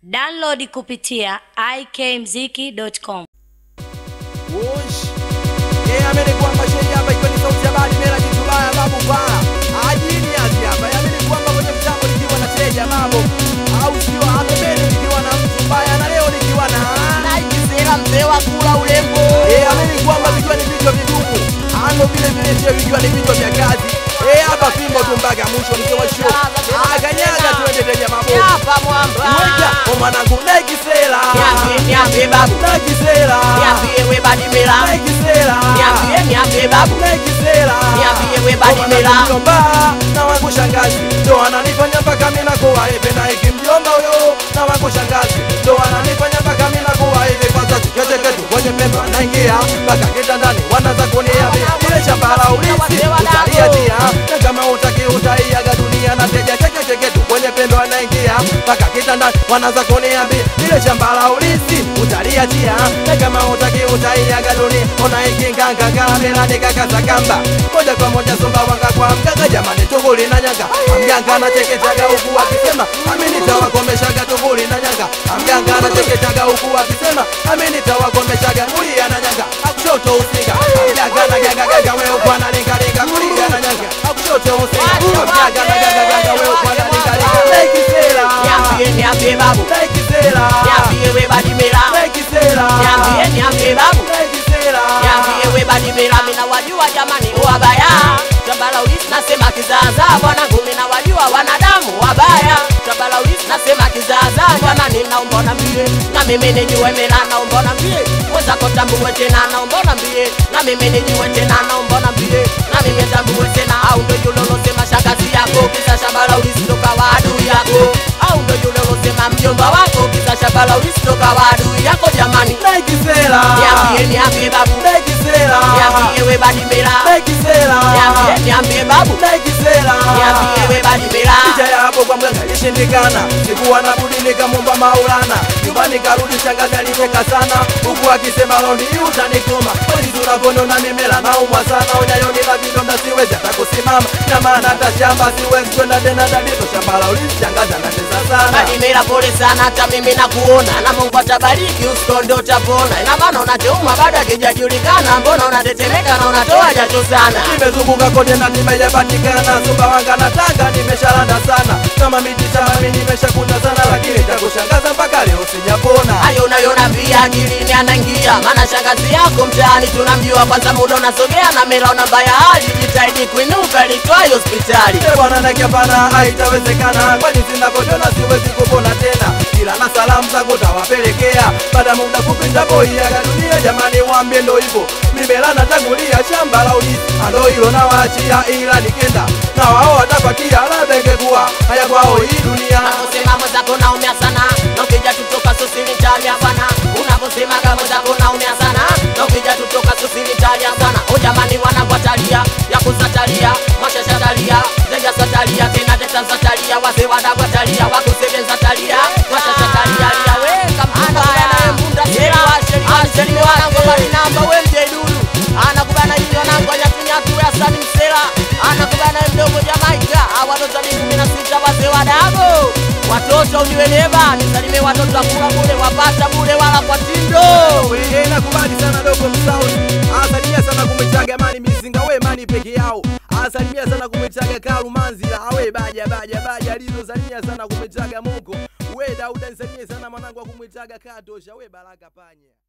Download kupitia ikmziki.com. Wosh. Eh, amini kwamba sheria hapa ikiwa ni sauti ya bali mela jitulaya babu baa. Ajini azi hapa. Amini kwamba kwenye mtambo nikiwa na teja mambo. Au sio hapo mbele nikiwa na mtu mbaya na leo nikiwa na naikisera mzee wa kula ulembo Eh, amini kwamba vikiwa ni vichwa vigumu. Ano vile vile sio vikiwa ni vichwa vya kazi. Eh, hapa fimbo tu mpaka mwisho mzee wa show. Ah, kanyaga tuende teja mambo. hapa mwamba Weka, o mwanangu naikisela. niambie niambie babu Naikisela. niambie we badimela Naikisela. niambie niambie babu Naikisela. niambie we badimela mjomba na wangu shangazi ndo ananifanya mpaka mimi nakuwa hivi na hiki mjomba huyo na wangu shangazi ndo ananifanya mpaka mimi nakuwa hivi kwa sababu kete ketu kwenye pembe anaingia mpaka kitandani wanaanza kuniambia kule shamba la ulisi utaliatia na kama utaki utaiaga dunia na teja cheke cheke tu kwenye pembe anaingia mpaka kitandani wanaanza kuniambia ile shamba la ulisi utaliatia na kama utaki utaiaga dunia ona ikinganga kamera nikakaza kamba moja kwa moja somba wanga kwa mganga jamani tunguli na nyanga mganga anacheketaga huku akisema ami nitawakomeshaga tunguli na nyanga mganga anacheketaga huku akisema ami nitawakomeshaga kulia na nyanga akushoto usinga mganga na ganga ganga wewe kwa na linga linga kulia na nyanga akushoto usinga mganga na ganga ganga wewe kwa na linga linga naikisela niambie niambie babu naikisela niambie we badimela naikisela niambie niambie babu naikisela niambie we badimela mina wajua jamani wabaya tabala ulisi nasema kizaazaa bwana ngumi na wajua wanadamu wabaya tabala ulisi nasema kizaazaa jamani naomba nambie na mimi nijue mela naomba nambie mwenzako tambue tena naomba nambie na mimi nijue tena naomba nambie na mimi tambue tena au ndo yule ulosema shangazi yako kisa shamba la ulisi toka wa adui yako au ndo yule ulosema mjomba wako kisa shamba la ulisi toka wa adui yako jamani naikisela niambie niambie babu naikisela niambie we badimela naikisela niambie niambie babu naikisela niambie we badimela licha ya hapo kwa mganga ilishindikana sikuwa na budi nikamwomba maulana nyumbani karudi shangazi alicheka sana huku akisema londi utanikoma kweli tunavyonona mimela naumwa sana unyayoni na vidonda siwezi hata kusimama na maana hata shamba siwezi kwenda tena dadizo shamba la ulisi shangazi anatesa sana badimela pole sana hata mimi nakuona na mungu atabariki usikonde utapona ina maana unateuma bado akijajulikana mbona unatetemeka na unatoa jasho sana nimezunguka kote na nimejapatikana sumbawanga na tanga nimeshalanda sana kama miti shambani nimeshakuna sana lakini cha kushangaza mpaka leo sijapona hayo unayonambia akilini anaingia maana shangazi yako mtaani tunamjua kwanza muda unasogea na mela una mbaya hali jitahidi kuinuka litwayo hospitali Eh, bwana nake hapana haitawezekana kwani zinavyojona siwezi kupona tena ila na salamu zangu tawapelekea baada ya muda kupita boiaga dunia jamani wambie ndo hivyo mimela natangulia shamba la ulisi ando hilo nawaachia ila nikenda na wao watapatia labda ingekuwa haya kwao hii dunia unaposema mwenzako naumia sana na ukija tutoka susili talia sana unaposema kama mwenzako naumia sana na ukija tutoka susili talia sana o jamani wanakwatalia ya kusatalia mashashatalia zenja satalia tena teta satalia wazee wanakwatalia wakusevenza mashashatalia lia we kama ana mbunda sera alisema wanangu bali namba we mjedulu anakubana hiyo nangu anyatunyatu ya sani msela anakubana mdogo Jamaika awatoto ni kumi na sita wazee wadago watoto uniweleva nisalime watoto akula bure wapata bure wala kwa tindo Wewe nakubali sana dogo msauni asalimia sana kumwitaga mani mizinga we mani peke yao asalimia sana kumwitaga kalu manzila awe baja baja baja lizo salimia sana kumwitaga moko we dauda nisalimie sana mwanangu wa kumwitaga katosha we baraka panya